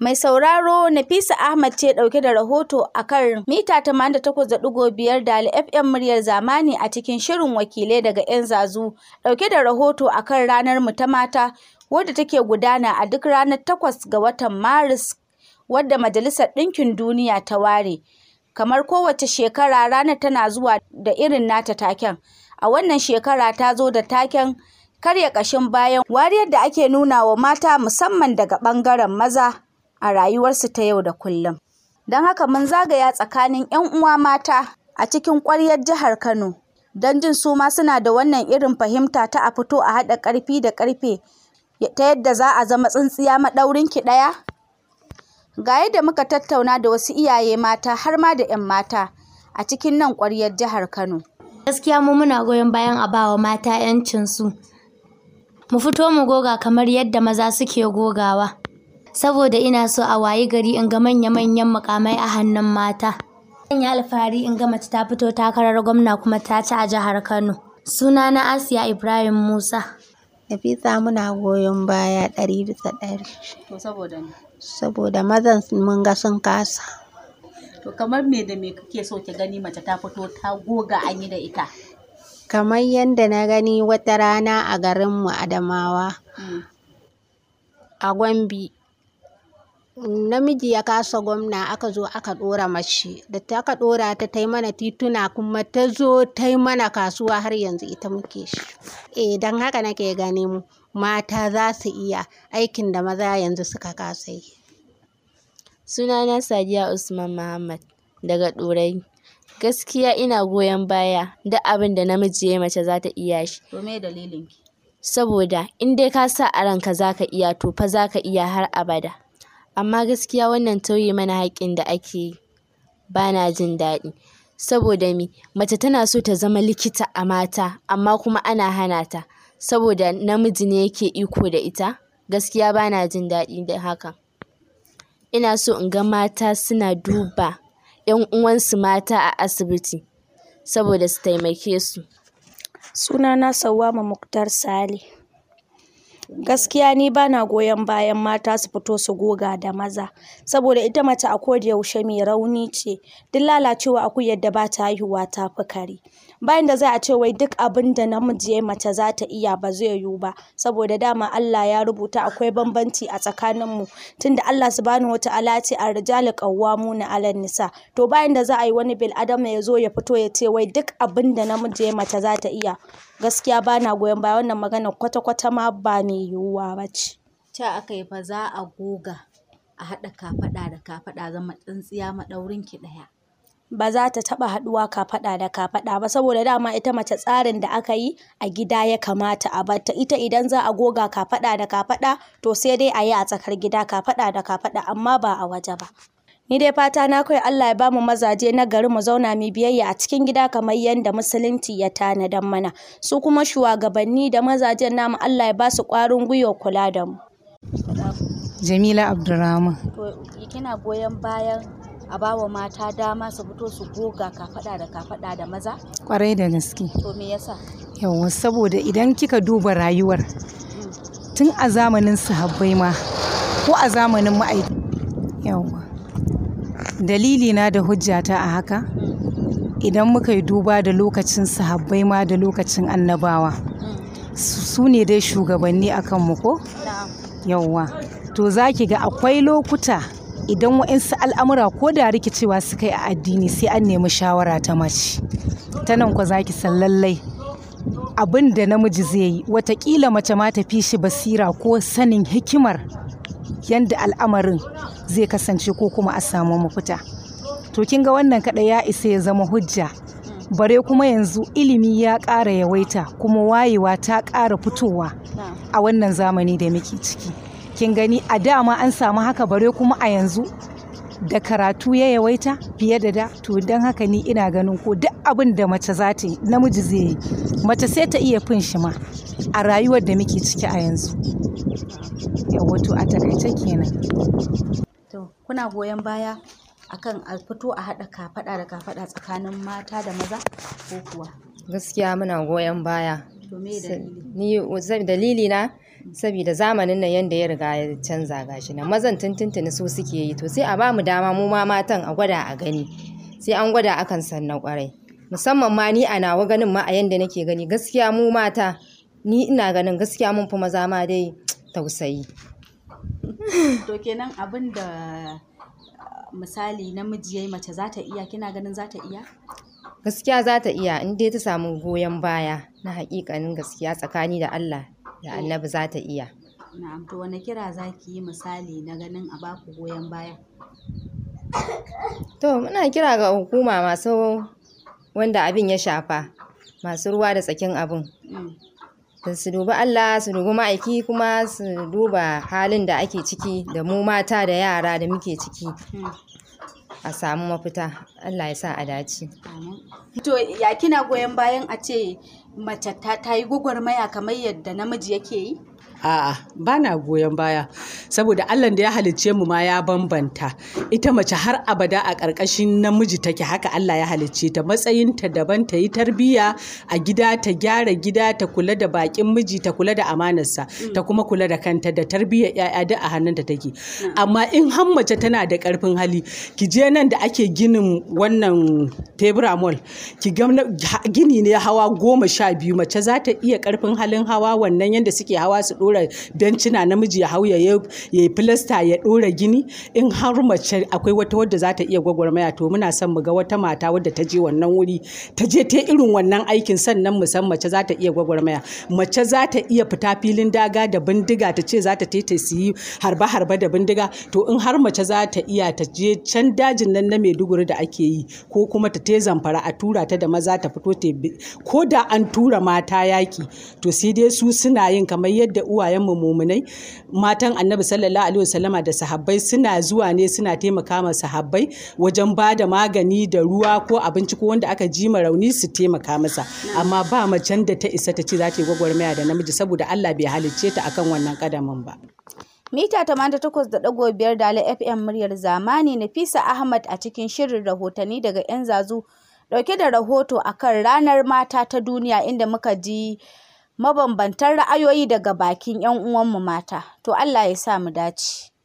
Mai sauraro Nafisa Ahmad ce ɗauke da rahoto a kan mita 88.5 da FM muryar zamani a cikin shirin wakilai daga 'yan zazu ɗauke da rahoto a kan ranar mu ta mata wadda take gudana a duk ranar 8 ga watan Maris wadda Majalisar Ɗinkin Duniya ta ware. Kamar kowace shekara ranar tana zuwa da irin nata taken. A wannan shekara ta zo da taken karya ƙashin bayan wariyar da ake nuna wa mata musamman daga ɓangaren maza a rayuwarsu ta yau da kullum. Don haka mun zagaya tsakanin 'yan uwa mata a cikin ƙwaryar jihar Kano don jin su ma suna da wannan irin fahimta ta a fito a haɗa ƙarfi da ƙarfe ta yadda za a zama tsintsiya maɗaurin ki ɗaya. Ga yadda muka tattauna da wasu iyaye mata har ma da 'yan mata a cikin nan ƙwaryar jihar Kano. Gaskiya mu muna goyon bayan a bawa mata 'yancinsu. Mu fito mu goga kamar yadda maza suke gogawa. Saboda ina so a wayi gari in ga manya-manyan mukamai a hannun mata. Zan yi alfahari in ga mace ta fito takarar gwamna kuma ta ci a jihar Kano. Suna na Asiya Ibrahim Musa. Nafisa muna goyon baya ɗari bisa ɗari. To saboda ni. Saboda mazan mun ga sun kasa. To kamar me da me kake so ki gani mace ta fito ta goga an yi da ita? Kamar yadda na gani wata rana a garinmu Adamawa a Gombe. Namiji ya kasa gwamna aka zo aka ɗora mace da ta aka ɗora ta tai mana tituna kuma ta zo ta yi mana kasuwa har yanzu ita muke shi. Eh don haka nake ganin mata za su iya aikin da maza yanzu suka kasa yi. Sunana Sadiya Usman Muhammad daga Ɗorayi. Gaskiya ina goyon baya duk abin da namiji ya mace za ta iya shi. To me dalilin ki? Saboda in dai ka sa a ranka za ka iya to fa za ka iya har abada. Amma gaskiya wannan tauye mana haƙƙin da ake yi ba na jin daɗi. Saboda me mace tana so ta zama likita a mata amma kuma ana hana ta. Saboda namiji ne yake iko da ita. Gaskiya ba na jin daɗi da hakan. Ina so in ga mata suna duba 'yan uwansu mata a asibiti saboda su taimake su. Sunana Sawwama Muktar Sale. Gaskiya ni bana goyon bayan mata su fito su goga da maza saboda ita mace a koda yaushe mai rauni ce duk lalacewa akuyar da ba ta haihuwa ta fi kare. Bayan da za a ce wai duk abin da namiji ya mace za ta iya ba zai yiwu ba saboda dama Allah ya rubuta akwai bambanci a tsakaninmu tunda Allah subhanahu wa ta'ala ce ar-rijalu qawwamuna 'alan nisa to bayan da za a yi wani bil adama ya zo ya fito ya ce wai duk abin da namiji ya mace za ta iya gaskiya bana goyon baya wannan magana kwata-kwata ma ba mai yiwuwa ba ce. Ta aka yi fa za a goga a haɗa kafaɗa da kafaɗa zama tsintsiya maɗaurin ki ɗaya. Ba za ta taɓa haɗuwa kafaɗa da kafaɗa ba saboda dama ita mace tsarin da aka yi a gida ya kamata a barta ita idan za a goga kafaɗa da kafaɗa to sai dai a yi a tsakar gida kafaɗa da kafaɗa amma ba a waje ba. Ni dai fata na kawai Allah ya bamu mazaje na gari mu zauna mu biyayya a cikin gida kamar yadda musulunci ya tanadan mana. Su kuma shugabanni da mazajen namu Allah ya ba su ƙwarin gwiwa kula da mu. Jamila Abdurrahman. To kina goyon bayan a bawa mata dama su fito su goga kafaɗa da kafaɗa da maza? Kwarai da gaske. To me yasa? Yawwa saboda idan kika duba rayuwar tun a zamanin sahabbai ma ko a zamanin ma'aikata. Yawwa. Dalili na da hujjata a haka idan muka yi duba da lokacin sahabbai ma da lokacin annabawa su ne dai shugabanni a kanmu ko? Yawwa. To za ki ga akwai lokuta idan wa'insu al'amura ko da rikicewa suka yi a addini sai an nemi shawara ta mace. Ta nan kwa za ki san lallai abin da namiji zai yi watakila mace ma ta fi shi basira ko sanin hikimar yadda al'amarin zai kasance ko kuma a samu mafita. To kin ga wannan kaɗai ya isa ya zama hujja. Bare kuma yanzu ilimi ya ƙara yawaita kuma wayewa ta ƙara fitowa a wannan zamani da muke ciki. Kin gani a dama an samu haka bare kuma a yanzu da karatu ya yawaita fiye da da to don haka ni ina ganin ko duk abin da mace za ta yi namiji zai yi mace sai ta iya fin shi ma a rayuwar da muke ciki a yanzu yawa to a takaice kenan To kuna goyon baya akan a fito a haɗa kafaɗa da kafaɗa tsakanin mata da maza ko kuwa? gaskiya muna goyon baya To me dalili? ni zai- dalili na saboda zamanin nan yanda ya riga ya canza gashi nan mazan tuntuntuni su suke yi to sai a ba mu dama mu ma matan a gwada a gani sai an gwada akan sannan kwarai musamman ma ni a nawa ganin ma a yanda nake gani gaskiya mu mata ni ina ganin gaskiya mun fi maza ma dai tausayi to kenan abin da misali namiji yayi mace za ta iya kina ganin za ta iya gaskiya za ta iya in dai ta samu goyon baya na hakikanin gaskiya tsakani da Allah da annabi za ta iya na'am to wani kira za ki yi misali na ganin a baku goyon baya to muna kira ga hukuma masu wanda abin ya shafa masu ruwa da tsakin abin da su dubi Allah su dubi ma'aiki kuma su duba halin da ake ciki da mu mata da yara da muke ciki a samu mafita Allah ya sa a dace to ya kina goyon bayan a ce mace ta yi gwagwarmaya kamar yadda namiji yake yi A'a, ba na goyon baya, saboda Allah da ya halicce mu ma ya bambanta. Ita mace har abada a ƙarƙashin namiji take haka Allah ya halicce ta matsayinta daban ta yi tarbiyya a gida ta gyara gida ta kula da baƙin miji ta kula da amanarsa ta kuma kula da kanta da tarbiyyar ‘ya'ya duk a hannunta take. Amma in har mace tana da ƙarfin hali, ki je nan da ake ginin wannan tebura mall, ki ga gini ne hawa goma sha biyu mace za ta iya ƙarfin halin hawa wannan yadda suke hawa su ɗora bencina namiji ya hau ya yi filasta ya ɗora gini in har mace akwai wata wadda za ta iya gwagwarmaya to muna son mu ga wata mata wadda ta je wannan wuri ta je ta irin wannan aikin sannan mu san mace za ta iya gwagwarmaya mace za ta iya fita filin daga da bindiga ta ce za ta ta su yi harba harba da bindiga to in har mace za ta iya ta je can dajin nan na Maiduguri da ake yi ko kuma ta te zamfara a tura ta da maza ta fito ta ko da an tura mata yaki to sai dai su suna yin kamar yadda uwayenmu mumunai matan annabi sallallahu alaihi wasallama da sahabbai suna zuwa ne suna taimaka ma sahabbai wajen ba da magani da ruwa ko abinci ko wanda aka ji ma rauni su taimaka masa amma ba macen da ta isa ta ce za ta yi gwagwarmaya da namiji saboda Allah bai halicce ta akan wannan kadamin ba. Mita 88.5 Dala FM muryar zamani Nafisa Ahmad a cikin shirin rahotanni daga 'yan zazu dauke da rahoto akan ranar mata ta duniya inda muka ji mabambantan ra'ayoyi daga bakin 'yan uwanmu mata. To Allah ya sa mu dace.